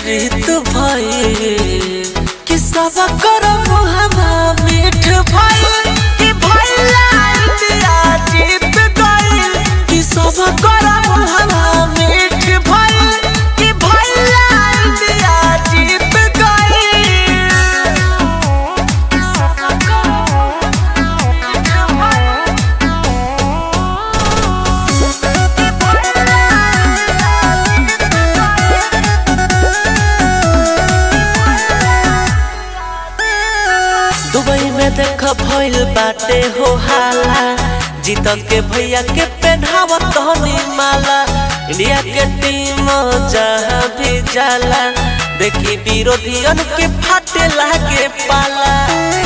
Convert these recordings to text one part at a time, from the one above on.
रीत भई कि सब करब हमा मीठ भई कि भैया इंडिया जीत गई कि सब करब हमा मीठ भई कि भैया इंडिया जीत गई सब करब मीठ दुबई में देख भइल बाटे हो हाला जीत के भैया के पहनावत हनी माला इंडिया के टीम जहाँ भी जाला देखी विरोधियन के फाटे लागे पाला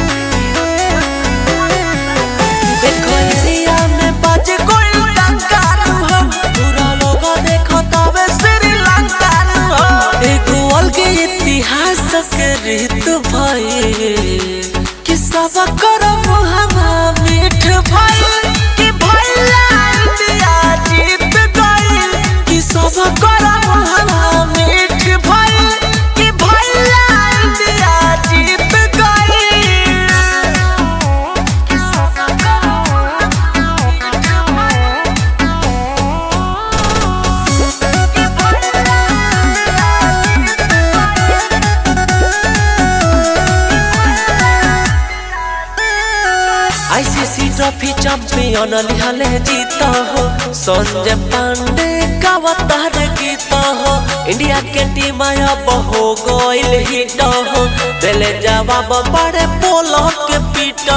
देखो एरिया में बाजे कोई टंकार हो पूरा लोग देखो तबे श्रीलंका हो एगो अलगे इतिहास के रीत भई कि सब करब हमा मीठ भई कि भैया इंडिया जीत गई कि सब करब हमा मीठ भई कि भैया इंडिया जीत गई कि सब आईसीसी ट्रॉफी चैंपियन लिहले जीत हो संजय पांडे कावतार गीत हो इंडिया के टीम अब हो गइल हिट हो दिले जवाब बड़े बोलो के पीट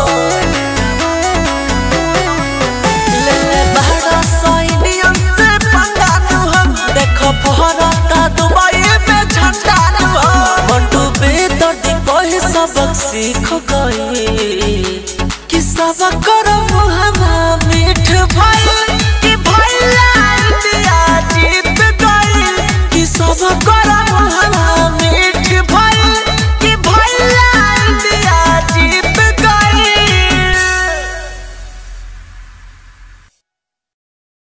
ले बड़ा सौ इंडियन से पंगा नु हम देखो भारत दुबई में झंडा नु हम मंटू बेदर्दी कहे सबक सीख गई कि सब करब हमा मीठ भई कि भैया इंडिया जीत गई कि सब करब हमा मीठ